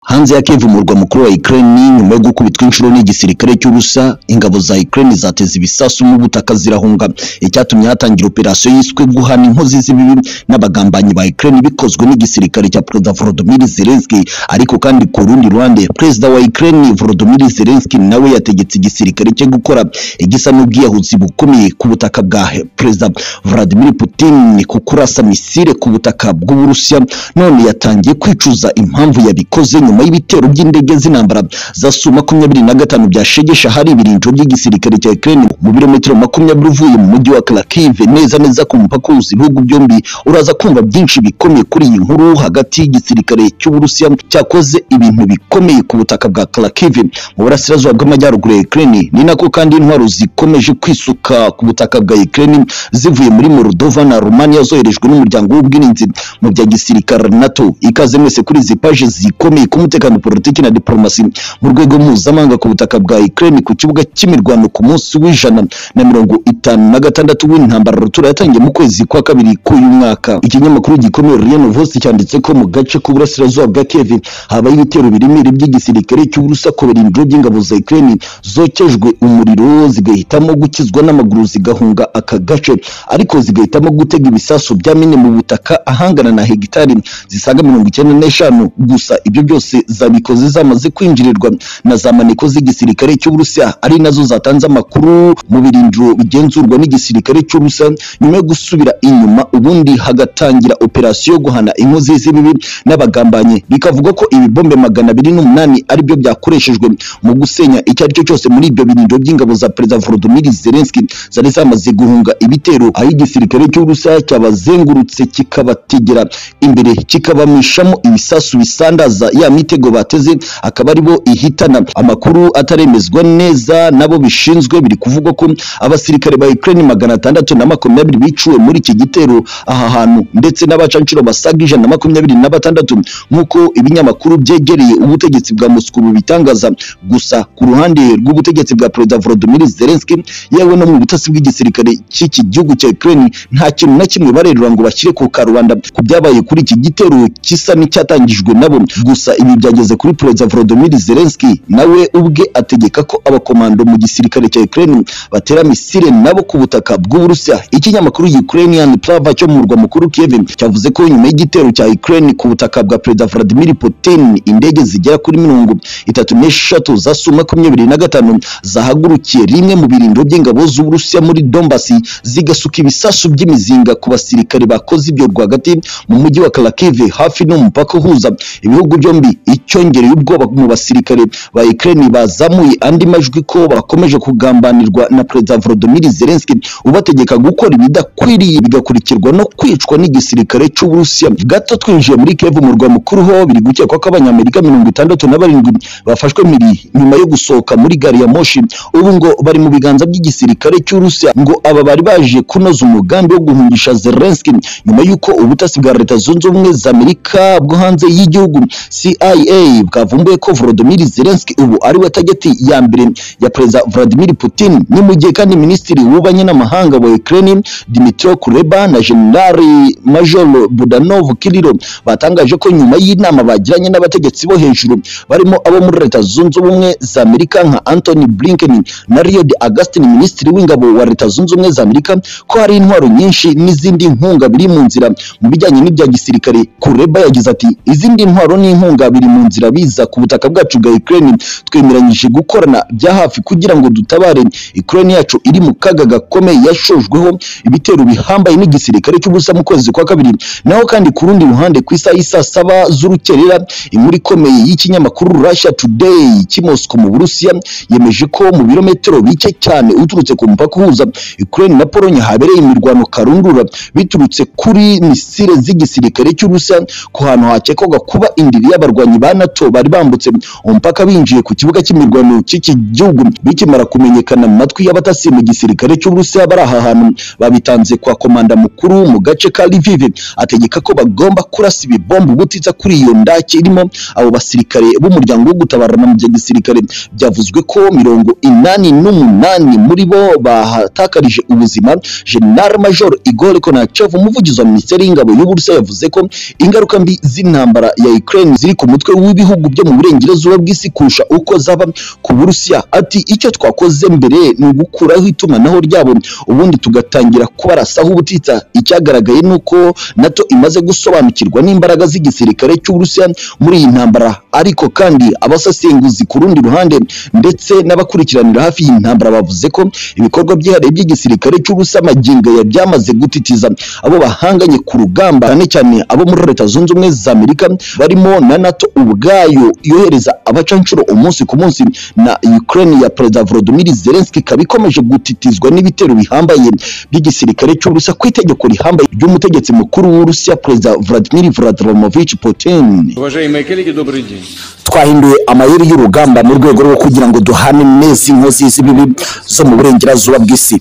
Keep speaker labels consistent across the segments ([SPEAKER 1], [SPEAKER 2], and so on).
[SPEAKER 1] Hanze ya Kiev umurwa mukuru wa Ukraine nyuma yo gukubitwa inshuro n'igisirikare cy'Uburusiya ingabo za Ukraine zateze ibisasu mu butaka zirahunga icyatumye hatangira operasiyo yiswe guhana inkozi z'ibibi n'abagambanyi ba Ukraine bikozwe n'igisirikare cya Perezida Volodymyr Zelensky ariko kandi ku rundi ruhande Perezida wa Ukraine Volodymyr Zelensky nawe yategetse igisirikare cye gukora igisa n'ubwiyahuzi bukomeye ku butaka bwa Perezida Vladimir Putin ku kurasa misile ku butaka bw'Uburusiya none yatangiye kwicuza impamvu yabikoze nyuma y'ibitero by'indege z'intambara za Su makumyabiri na gatanu byashegesha hari ibirindiro by'igisirikare cya Ukraine mu birometero makumyabiri uvuye mu mujyi wa Kharkiv neza neza ku mupaka uhuza ibihugu byombi uraza kumva byinshi bikomeye kuri iyi nkuru hagati y'igisirikare cy'Uburusiya cyakoze ibintu bikomeye ku butaka bwa Kharkiv mu burasirazuba bw'amajyaruguru ya Ukraine ni nako kandi intwaro zikomeje kwisuka ku butaka bwa Ukraine zivuye muri Moldova na Romania zoherejwe n'umuryango w'ubwirinzi mu bya gisirikare NATO ikaze mwese kuri izi paji zikomeye ku mutekano politiki na diplomasi mu rwego mpuzamahanga ku butaka bwa Ukraine ku kibuga cy'imirwano ku munsi w'ijana na mirongo itanu na gatandatu w'intambara rutura yatangiye mu kwezi kwa kabiri k'uyu mwaka ikinyamakuru gikomeye Ria Novosti cyanditse ko mu gace k'uburasirazuba bwa Kiev habaye ibitero biremere by'igisirikare cy'Uburusiya ku birindiro by'ingabo za Ukraine zokejwe umuriro zigahitamo gukizwa n'amaguru zigahunga aka gace ariko zigahitamo gutega ibisasu bya mine mu butaka ahangana na hegitari zisaga mirongo icyenda n'eshanu gusa ibyo byose zabikoze zamaze kwinjirirwa na za maneko z'igisirikare cy'Uburusiya ari nazo zatanze amakuru mu birindiro bigenzurwa n'igisirikare cy'Uburusiya nyuma yo gusubira inyuma ubundi hagatangira operasiyo yo guhana inkozi z'ibibi n'abagambanyi bikavuga ko ibibombe magana abiri n'umunani aribyo byakoreshejwe mu gusenya icyo ari cyo cyose muri ibyo birindiro by'ingabo za Perezida Volodymyr Zelensky zari zamaze guhunga ibitero aho igisirikare cy'Uburusiya cyabazengurutse kikabategera imbere kikabamishamo ibisasu bisandaza ya mitego bateze akaba ari bo ihitana amakuru ataremezwa neza nabo bishinzwe biri kuvugwa ko abasirikare ba Ukraine magana atandatu na makumyabiri biciwe muri iki gitero aha hantu ndetse n'abacanshuro basaga ijana na makumyabiri na batandatu nk'uko ibinyamakuru byegereye ubutegetsi bwa Moscow bitangaza gusa ku ruhande rw'ubutegetsi bwa Perezida Volodymyr Zelensky yewe no mu butasi bw'igisirikare cy'iki gihugu cya Ukraine nta kintu na kimwe barerura ngo bashyire ku karubanda ku byabaye kuri iki gitero kisa n'icyatangijwe nabo gusa ibi byageze kuri Perezida Volodymyr Zelensky Zelensky nawe ubwe ategeka ko abakomando mu gisirikare cya Ukraine batera misile nabo ku butaka bw'Uburusiya ikinyamakuru Ukrainian Pravda cyo mu murwa mukuru Kiev cyavuze ko nyuma y'igitero cya Ukraine ku butaka bwa Perezida Vladimir Putin indege zigera kuri mirongo itatu n'eshatu za Su makumyabiri na gatanu zahagurukiye rimwe mu birindiro by'ingabo z'Uburusiya muri Donbas zigasuka ibisasu by'imizinga ku basirikare bakoze ibyo rwagati mu mujyi wa Kharkiv hafi n'umupaka uhuza ibihugu byombi icyongereye ubwoba mu basirikare abasirikare ba Ukraine bazamuye andi majwi ko bakomeje kugambanirwa na Perezida Volodymyr Zelensky ubategeka gukora ibidakwiriye bigakurikirwa no kwicwa n'igisirikare cy'Uburusiya gato twinjiye muri Kiev umurwa mukuru ho biri gukekwa ko abanyamerika mirongo itandatu na barindwi bafashwe miri nyuma yo gusohoka muri gari ya moshi ubu ngo bari mu biganza by'igisirikare cy'Urusiya ngo aba bari baje kunoza umugambi wo guhungisha Zelensky nyuma y'uko ubutasi bwa Leta Zunze Ubumwe za Amerika bwo hanze y'igihugu CIA bwavumbuye ko Volodymyr Zelensky ubu ari we tageti ya mbere ya Perezida Vladimir Putin ni mu gihe kandi Minisitiri w'ububanyi n'amahanga wa Ukraine Dmytro Kuleba na Generali Major Budanov Kirilo batangaje ko nyuma y'inama bagiranye n'abategetsi bo hejuru barimo abo muri Leta Zunze Ubumwe za Amerika nka Anthony Blinken na Lloyd Austin Minisitiri w'ingabo wa Leta Zunze Ubumwe za Amerika ko hari intwaro nyinshi n'izindi nkunga biri mu nzira mu bijyanye n'ibya gisirikare Kuleba yagize ati izindi ntwaro n'inkunga biri mu nzira biza ku butaka bwacu bwa Ukraine twemeranyije gukorana bya hafi kugira ngo dutabare Ukraine yacu iri mu kaga gakomeye yashojweho ibitero bihambaye n'igisirikare cy'ubusa mu kwezi kwa kabiri naho kandi ku rundi ruhande ku isaha isa saba z'urukerera inkuru ikomeye y'ikinyamakuru Russia Today cy'i Moscow mu Burusiya yemeje ko mu birometero bike cyane uturutse ku mupaka uhuza Ukraine na Pologne habereye imirwano karundura biturutse kuri misile z'igisirikare cy'Uburusiya ku hantu hakekwaga kuba indiri y'abarwanyi ba NATO bari bambutse umupaka binjiye ku kibuga cy'imirwano cy'iki gihugu bikimara kumenyekana mu matwi y'abatasi mu gisirikare cy'Uburusiya bari aha hantu babitanze kwa komanda mukuru mu gace ka Lviv ategeka ko bagomba kurasa ibibombe ubutitsa kuri iyo ndake irimo abo basirikare b'umuryango wo gutabarana mu gisirikare byavuzwe ko mirongo inani n'umunani muri bo bahatakarije ubuzima General Major Igor Konachev umuvugizi wa Minisiteri y'Ingabo y'Uburusiya yavuze ko ingaruka mbi z'intambara ya Ukraine ziri ku mutwe umutwe w'ibihugu byo mu burengerazuba bw'isi kurusha uko zaba ku burusiya ati icyo twakoze mbere ni ugukuraho itumanaho ryabo ubundi tugatangira kubarasaho ubutitsa icyagaragaye ni uko nato imaze gusobanukirwa n'imbaraga z'igisirikare cy'uburusiya muri iyi ntambara ariko kandi abasesenguzi ku rundi ruhande ndetse n'abakurikiranira hafi iyi ntambara bavuze ko ibikorwa byihariye by'igisirikare cy'uburusiya magingo ya byamaze gutitiza abo bahanganye ku rugamba cyane cyane abo muri leta zunze ubumwe za amerika barimo na nato ubwayo yohereza abacanshuro umunsi ku munsi na ukraine ya perezida volodymyr zelensky ikaba ikomeje gutitizwa n'ibitero bihambaye by'igisirikare cy'uburusiya ku itegeko rihambaye ry'umutegetsi mukuru w'urusiya perezida vladimir vladimirovich putin
[SPEAKER 2] Уважаемые коллеги, добрый день.
[SPEAKER 1] twahinduye amayeri y'urugamba mu rwego rwo kugira ngo duhane neza inkozi z'ibibi zo mu burengerazuba bw'isi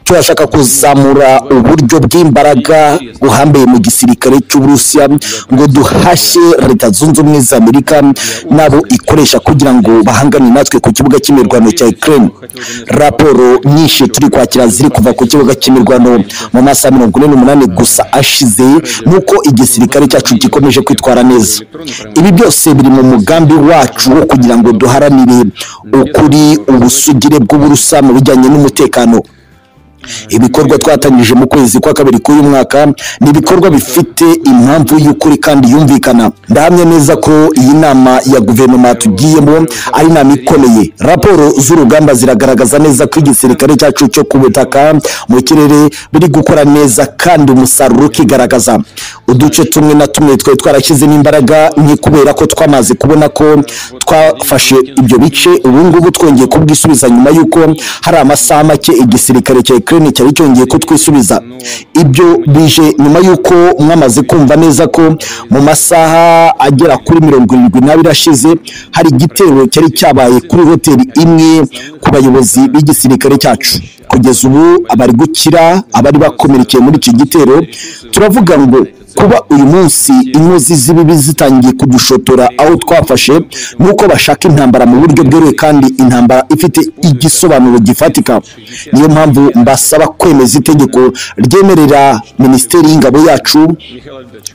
[SPEAKER 1] turashaka kuzamura uburyo bw'imbaraga buhambaye mu gisirikare cy'uburusiya ngo duhashye leta zunze ubumwe za amerika n'abo ikoresha kugira ngo bahangane natwe ku kibuga cy'imirwano cya ukraine raporo nyinshi turi kwakira ziri kuva ku kibuga cy'imirwano mu masaha mirongo ine n'umunani gusa ashize nuko igisirikare cyacu gikomeje kwitwara neza ibi byose biri mu mugambi wacu wo kugira ngo duharanire ukuri ubusugire bw'uburusa mu bijyanye n'umutekano ibikorwa twatangije mu kwezi kwa kabiri k'uyu mwaka ni ibikorwa bifite impamvu y'ukuri kandi yumvikana ndahamya neza ko iyi nama ya guverinoma tugiyemo ari inama ikomeye raporo z'urugamba ziragaragaza neza ko igisirikare cyacu cyo ku butaka mu kirere biri gukora neza kandi umusaruro ukigaragaza uduce tumwe na tumwe twari twarashyizemo imbaraga ni kubera ko twamaze kubona ko twafashe ibyo bice ubu ngubu twongeye kubwisubiza nyuma y'uko hari amasaha make igisirikare cya Ukraine cyari cyongeye kutwisubiza ibyo bije nyuma y'uko mwamaze kumva neza ko mu masaha agera kuri mirongo irindwi n'abiri ashize hari igitero cyari cyabaye kuri hoteli imwe ku bayobozi b'igisirikare cyacu kugeza ubu abari gukira abari bakomerekeye muri iki gitero turavuga ngo kuba uyu munsi inkozi z'ibibi zitangiye kudushotora aho twafashe ni uko bashaka intambara mu buryo bweruye kandi intambara ifite igisobanuro gifatika niyo mpamvu mbasaba kwemeza itegeko ryemerera minisiteri y'ingabo yacu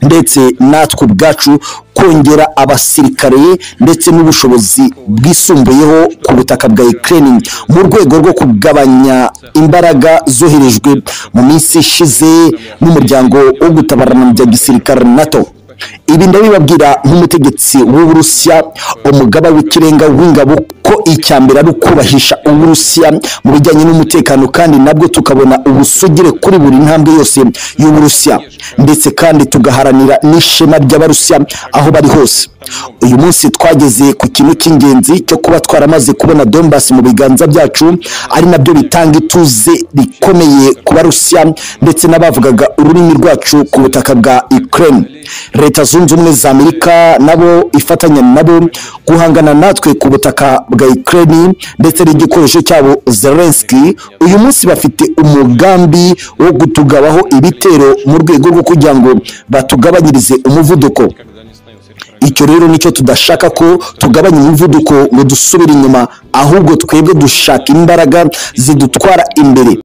[SPEAKER 1] ndetse natwe ubwacu kongera abasirikare ndetse n'ubushobozi bwisumbuyeho ku butaka bwa Ukraine mu rwego rwo kugabanya imbaraga zoherejwe mu minsi ishize n'umuryango wo gutabarana bya gisirikare NATO ibi ndabibabwira nk'umutegetsi w'uburusiya umugaba w'ikirenga w'ingabo ko icya mbere ari ukubahisha uburusiya mu bijyanye n'umutekano kandi nabwo tukabona ubusugire kuri buri ntambwe yose y'uburusiya ndetse kandi tugaharanira n'ishema ry'abarusiya aho bari hose uyu munsi twageze ku kintu cy'ingenzi cyo kuba twaramaze kubona dombasi mu biganza byacu ari nabyo bitanga ituze rikomeye ku barusiya ndetse n'abavugaga ururimi rwacu ku butaka bwa ukraine leta zunze ubumwe za amerika nabo ifatanya nabo guhangana natwe ku butaka bwa Ukraine ndetse n'igikoresho cyabo Zelensky uyu munsi bafite umugambi wo gutugabaho ibitero mu rwego rwo kugira ngo batugabanyirize umuvuduko icyo rero nicyo tudashaka ko tugabanya umuvuduko ngo dusubire inyuma ahubwo twebwe dushaka imbaraga zidutwara imbere